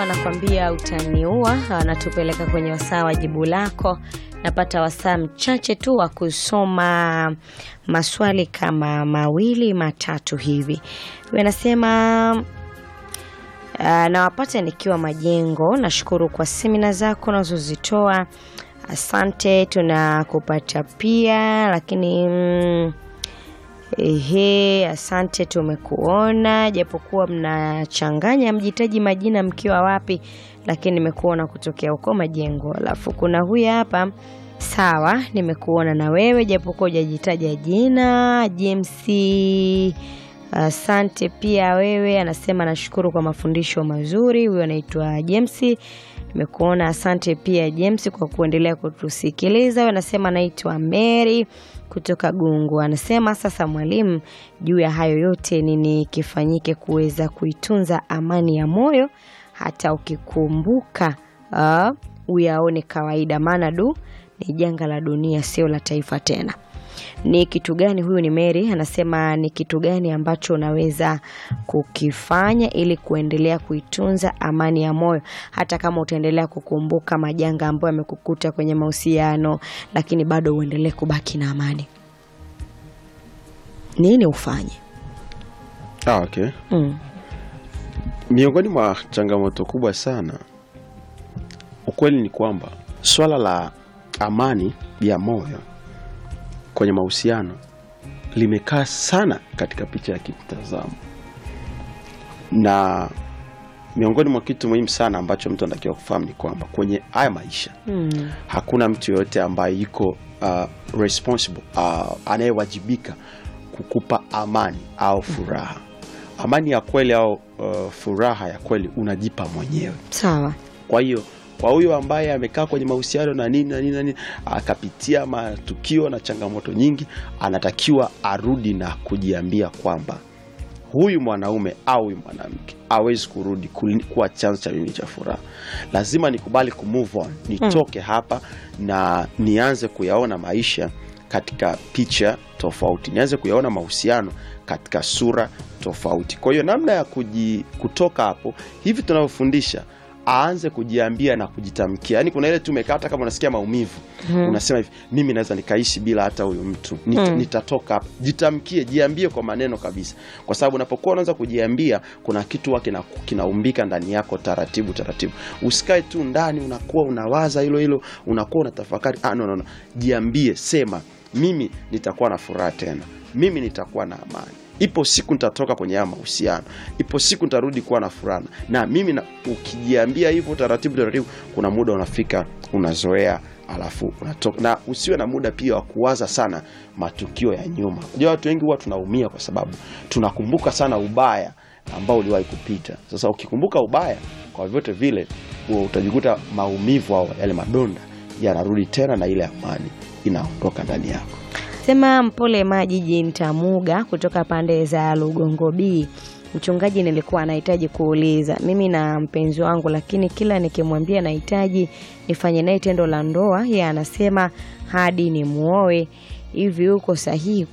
anakwambia utaniua, anatupeleka kwenye wasaa wa jibu lako. Napata wasaa mchache tu wa kusoma maswali kama mawili matatu hivi. Huyu anasema uh, nawapata nikiwa Majengo. Nashukuru kwa semina zako unazozitoa, asante. Tunakupata pia lakini mm, Ehe, asante, tumekuona japokuwa mnachanganya mjitaji majina mkiwa wapi, lakini nimekuona kutokea huko Majengo. Alafu kuna huyu hapa, sawa, nimekuona na wewe japokuwa hujajitaja jina. James, asante pia wewe. Anasema nashukuru kwa mafundisho mazuri. Huyo anaitwa James, nimekuona. Asante pia James kwa kuendelea kutusikiliza. Huyo anasema anaitwa Mary kutoka Gungu anasema sasa, mwalimu, juu ya hayo yote nini kifanyike kuweza kuitunza amani ya moyo hata ukikumbuka uh, uyaone kawaida, maana du ni janga la dunia, sio la taifa tena. Ni kitu gani? Huyu ni Mary anasema ni kitu gani ambacho unaweza kukifanya ili kuendelea kuitunza amani ya moyo hata kama utaendelea kukumbuka majanga ambayo yamekukuta kwenye mahusiano, lakini bado uendelee kubaki na amani. Nini ufanye? Ah, okay. Mm. Miongoni mwa changamoto kubwa sana, ukweli ni kwamba swala la amani ya moyo kwenye mahusiano limekaa sana katika picha ya kimtazamo, na miongoni mwa kitu muhimu sana ambacho mtu anatakiwa kufahamu ni kwamba kwenye haya maisha Mm. hakuna mtu yoyote ambaye yuko uh, responsible uh, anayewajibika kukupa amani au furaha. Amani ya kweli au uh, furaha ya kweli unajipa mwenyewe. Sawa. Kwa hiyo kwa huyo ambaye amekaa kwenye mahusiano na nini na nini na nini akapitia matukio na changamoto nyingi, anatakiwa arudi na kujiambia kwamba huyu mwanaume au huyu mwanamke hawezi kurudi kuli- kuwa chanzo cha mimi cha furaha. Lazima nikubali ku move on, nitoke hapa na nianze kuyaona maisha katika picha tofauti, nianze kuyaona mahusiano katika sura tofauti. Kwa hiyo namna ya kuji, kutoka hapo hivi tunavyofundisha aanze kujiambia na kujitamkia. Yaani kuna ile tu umekaa hata kama unasikia maumivu unasema hivi, mimi naweza nikaishi bila hata huyu mtu Nit, Mm. nitatoka hapa. Jitamkie, jiambie kwa maneno kabisa, kwa sababu unapokuwa unaanza kujiambia, kuna kitu huwa kina, kinaumbika ndani yako taratibu taratibu. Usikae tu ndani unakuwa unawaza hilo hilo, unakuwa unatafakari. Ah, no, no, no. Jiambie, sema mimi nitakuwa na furaha tena, mimi nitakuwa na amani ipo siku nitatoka kwenye haya mahusiano, ipo siku nitarudi kuwa na furaha. Na mimi na, ukijiambia hivyo taratibu taratibu, kuna muda unafika unazoea, alafu unatoka. Na usiwe na muda pia wa kuwaza sana matukio ya nyuma. Unajua watu wengi huwa tunaumia kwa sababu tunakumbuka sana ubaya ambao uliwahi kupita. Sasa ukikumbuka ubaya, kwa vyote vile huwa utajikuta maumivu au yale madonda yanarudi tena, na ile amani inaondoka ndani yako. Sema mpole maji Ntamuga kutoka pande za Lugongo B. Mchungaji, nilikuwa nahitaji kuuliza mimi na mpenzi wangu, lakini kila nikimwambia nahitaji nifanye naye tendo la ndoa, yeye anasema hadi ni muoe. Hivi uko sahihi